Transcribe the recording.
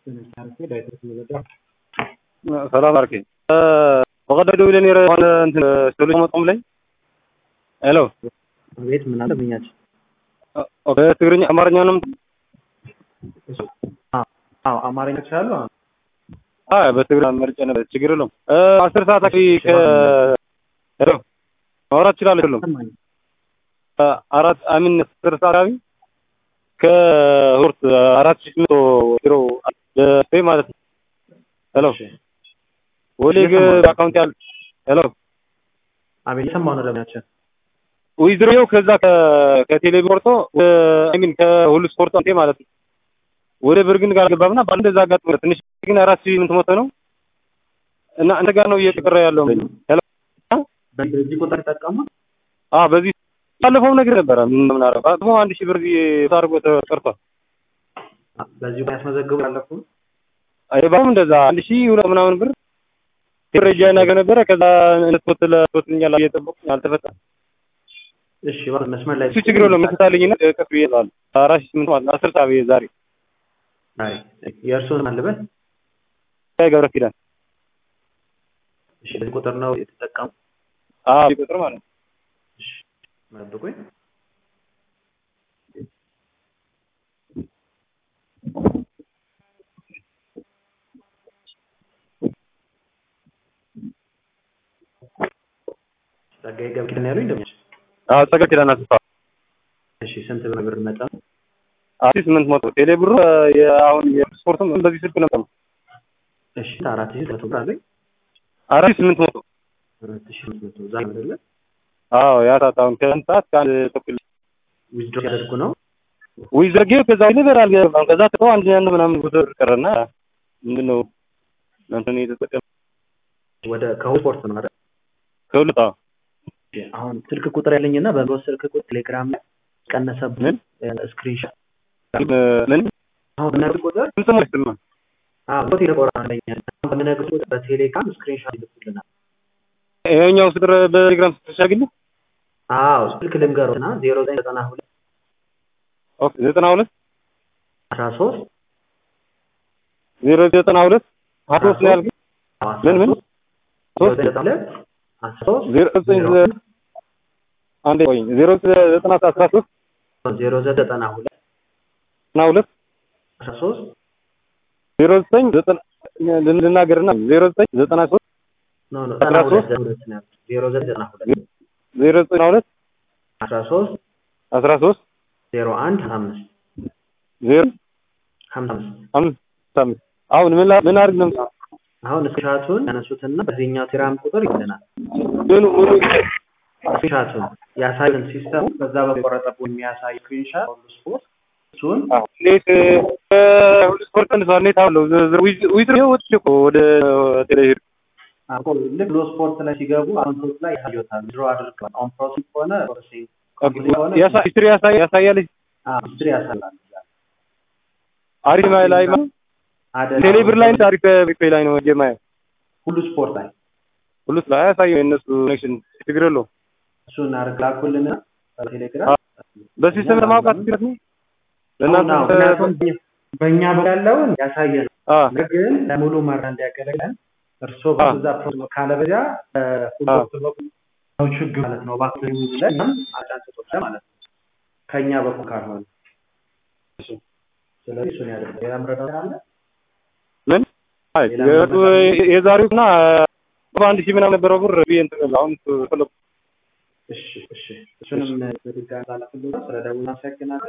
ሰላም አርኬ በቀደም ደውዬ ነበር የሆነ እንትን ሶሉሽን መቆም ላይ ሄሎ ቤት ምን አለ ብኛች በትግርኛ አማርኛ ነው አዎ አማርኛ ይችላሉ አይ በትግርኛ መርጬ ነበር ችግር የለውም አስር ሰዓት አካባቢ ከ ሄሎ ማውራት እችላለሁ የለውም አራት አሚን አስር ሰዓት አካባቢ ከሁርት አራት ሺህ መቶ ኪሎ በስፔ ማለት ነው ሄሎ ወሊግ አካውንት ያለ ሄሎ አቤት ሰማሁ ነው ለምናችን ዊዝድሮው ከዛ ከቴሌ ቆርጦ አይ ሚን ከሁሉ ስፖርት አንቴ ማለት ነው ወደ ብርግን ጋር ገባብና ባንድ እዛ ጋር ትንሽ ግን አራት ሺህ ምን ትሞተ ነው እና አንተ ጋር ነው እየተቀረ ያለው ሄሎ በዚህ ቁጥር ተጠቀሙ አ በዚህ ባለፈው ነገር ነበረ ምን ምን አረፈ ደግሞ አንድ ሺህ ብር ታርጎ ተቀርቷል በዚህ ጋር ያስመዘግቡ ያለፉ አይባም እንደዛ አንድ ሺህ ሁለት ምናምን ብር ደረጃ ነገር ነበረ ከዛ እንድትወት ለወትኛል እየጠበቁ አልተፈታም እሺ መስመር ላይ እሱ ችግር የለውም ምትታልኝና ቀስ ብዬ እላለሁ አራት ሺህ ስምንት ማለት አስር ሰዓት ዛሬ አይ የእርሱን አለበት ገብረ ኪዳን እሺ በዚህ ቁጥር ነው የተጠቀሙ አዎ ቁጥር ማለት ነው እሺ መጥቁኝ ጸጋዬ ገብረ ኪዳን ያሉኝ እንደምን አዎ ጸጋዬ ኪዳን አስፋ እሺ ስንት ብር መጠን አራት ሺህ ስምንት መቶ ቴሌ ብሩ አሁን የስፖርትም በዚህ ስልክ ነበር እሺ አራት ሺህ መቶ ብር አለኝ አራት ሺህ ስምንት መቶ አራት ሺህ ስምንት መቶ ዛሬ አይደለ አዎ ያ ሰዓት አሁን ከአንድ ሰዓት ከአንድ ተኩል ዊዝድሮ ያደርጉ ነው ወይ ዘርጌው ከዛ ይነበር አልገባም ከዛ ተው አንድ ያን ምናምን ቁጥር ቀረና ምንድን ነው እንትን የተጠቀም ወደ ከስፖርት ነው አይደል ከሁለት አዎ አሁን ስልክ ቁጥር ያለኝና በብሮ ስልክ ቁጥር ቴሌግራም ላይ ቀነሰብን ስክሪንሾት ምን አሁን በነገር ቁጥር ስም ስም አዎ ቴሌ ቁጥር አለኝ በነገር ቁጥር በቴሌግራም ስክሪንሾት ይልኩልናል ይሄኛው ስጥር በቴሌግራም ስትሻግል አዎ ስልክ ልንገሩና 0992 ኦኬ 92 13 092 ሀቶስ ነው ያልኩት ምን ምን ሶስት 0992 13 ዜሮ ዘጠኝ አንዴ ቆይ ዜሮ ዘጠና አስራ ሶስት 0992 ዘጠና ሁለት 13 ዜሮ ዘጠኝ ዘጠና ልናገርና ዜሮ ዘጠኝ ዘጠና ሶስት ኖ ኖ አስራ ሶስት 0992 ዜሮ ዘጠና ሁለት 13 አስራ ሶስት 01 55 ዜሮ 55 አምስት አምስት አሁን ምን ምን አድርግ ነው አሁን ስክሪንሾቱን ያነሱትና በዚህኛው ቴሌግራም ቁጥር ይልናል ምኑ ምኑ ስክሪንሾቱን ያሳዩን ሲስተሙ በዛ በቆረጠቡ የሚያሳይ ስክሪንሾት ሁሉ ስፖርት እሱን እንዴት ሁሉ ስፖርት እንሰዋል እንዴት አለው ዊዝር ወጥ እኮ ወደ ቴሌቪዥን አቆ ልክ ሎ ስፖርት ላይ ሲገቡ አካውንቶች ላይ ያሳዩታል ድሮ አድርገዋል ኦን ፕሮሰስ ከሆነ ፕሮሰሲንግ ሂስትሪ ያሳይ ያሳያል ሂስትሪ ያሳያል አሪፍ ላይ ላይ ቴሌብር ላይ አሪፍ ፔ ላይ ነው የማየው ሁሉ ስፖርት ላይ ሁሉ ላይ ያሳየው የእነሱ ኮኔክሽን ችግር የለውም እሱን አድርግ ላኩልና በቴሌግራም በሲስተም ለማውቃት ችግር ነው ለእናንተ በእኛ በኩል ያለውን ያሳየን ግን ለሙሉ መራ እንዲያገለግለን እርስዎ በዛ ፕሮግራም ካለበዚያ ሁሉ በኩል ነው ችግር ማለት ነው እባክህ ብለን አጫንጭቶች ማለት ነው ከእኛ በኩል ካልሆነ ስለዚህ እሱን ያደርግ ሌላ ምረዳት አለ ምን አይ የዛሬው እና በአንድ ሺህ ምናምን ነበረው ብር ብዬ እንትን አሁን ፈለኩ እሺ እሺ እሱንም በድጋሚ ላላፍልህ ስለ ደውል አመሰግናለሁ